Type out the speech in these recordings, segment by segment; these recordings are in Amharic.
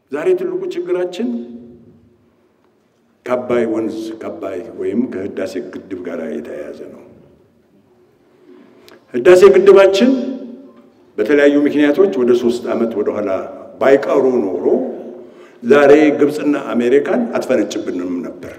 ዛሬ ትልቁ ችግራችን ከአባይ ወንዝ ከአባይ ወይም ከህዳሴ ግድብ ጋር የተያያዘ ነው። ህዳሴ ግድባችን በተለያዩ ምክንያቶች ወደ ሶስት ዓመት ወደኋላ ባይቀሩ ኖሮ ዛሬ ግብፅና አሜሪካን አትፈነጭብንም ነበር።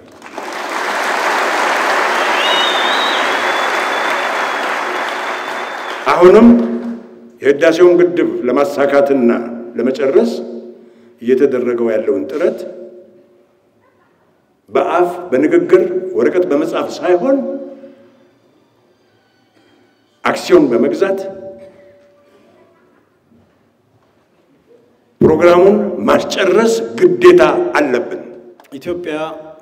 አሁንም የህዳሴውን ግድብ ለማሳካትና ለመጨረስ እየተደረገው ያለውን ጥረት በአፍ በንግግር ወረቀት በመጻፍ ሳይሆን አክሲዮን በመግዛት ፕሮግራሙን ማስጨረስ ግዴታ አለብን። ኢትዮጵያ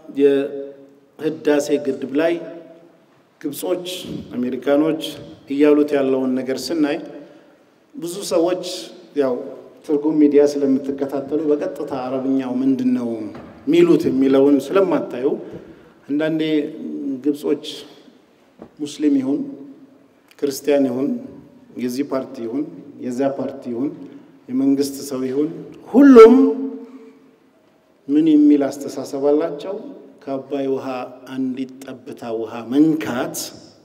የህዳሴ ግድብ ላይ ግብጾች፣ አሜሪካኖች እያሉት ያለውን ነገር ስናይ ብዙ ሰዎች ያው ትርጉም ሚዲያ ስለምትከታተሉ በቀጥታ አረብኛው ምንድን ነው ሚሉት የሚለውን ስለማታዩ አንዳንዴ ግብጾች ሙስሊም ይሁን ክርስቲያን ይሁን የዚህ ፓርቲ ይሁን የዚያ ፓርቲ ይሁን የመንግስት ሰው ይሁን ሁሉም ምን የሚል አስተሳሰብ አላቸው? ከአባይ ውሃ አንዲት ጠብታ ውሃ መንካት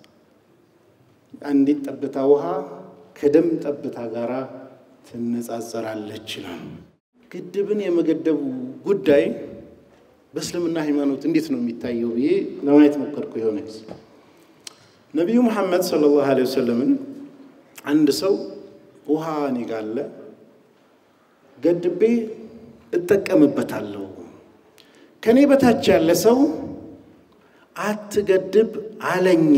አንዲት ጠብታ ውሃ ከደም ጠብታ ጋር ትነጻጸራለች ይላል። ግድብን የመገደቡ ጉዳይ በእስልምና ሃይማኖት እንዴት ነው የሚታየው ብዬ ለማየት ሞከርኩ። የሆነ ጊዜ ነቢዩ መሐመድ ሰለላሁ ዐለይሂ ወሰለምን አንድ ሰው ውሃ እኔ ጋ አለ ገድቤ እጠቀምበታለሁ፣ ከእኔ በታች ያለ ሰው አትገድብ አለኝ።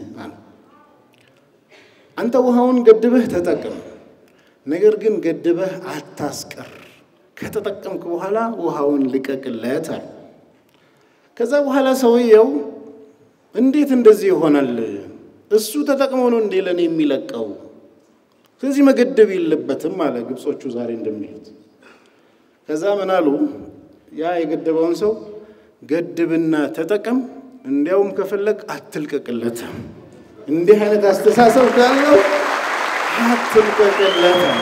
አንተ ውሃውን ገድበህ ተጠቅም፣ ነገር ግን ገድበህ አታስቀር። ከተጠቀምክ በኋላ ውሃውን ልቀቅለት አለ። ከዛ በኋላ ሰውየው እንዴት እንደዚህ ይሆናል? እሱ ተጠቅሞ ነው እንዴ ለእኔ የሚለቀው? ስለዚህ መገደብ የለበትም አለ። ግብጾቹ ዛሬ እንደሚሉት። ከዛ ምን አሉ? ያ የገደበውን ሰው ገድብና ተጠቀም፣ እንዲያውም ከፈለግ አትልቀቅለትም። እንዲህ አይነት አስተሳሰብ ካለው አትልቀቅለትም።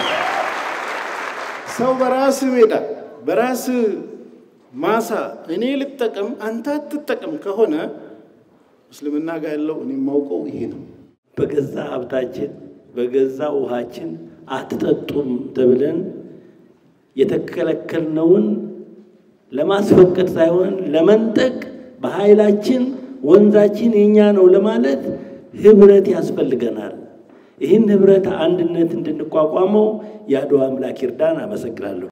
ሰው በራስ ሜዳ በራስ ማሳ እኔ ልጠቀም አንተ አትጠቀም ከሆነ እስልምና ጋር ያለው እኔ የማውቀው ይሄ ነው። በገዛ ሀብታችን በገዛ ውሃችን አትጠጡም ተብለን የተከለከልነውን ለማስፈቀድ ሳይሆን ለመንጠቅ በኃይላችን ወንዛችን የኛ ነው ለማለት ህብረት ያስፈልገናል። ይህን ህብረት አንድነት እንድንቋቋመው የአድዋ አምላክ ይርዳን። አመሰግናለሁ።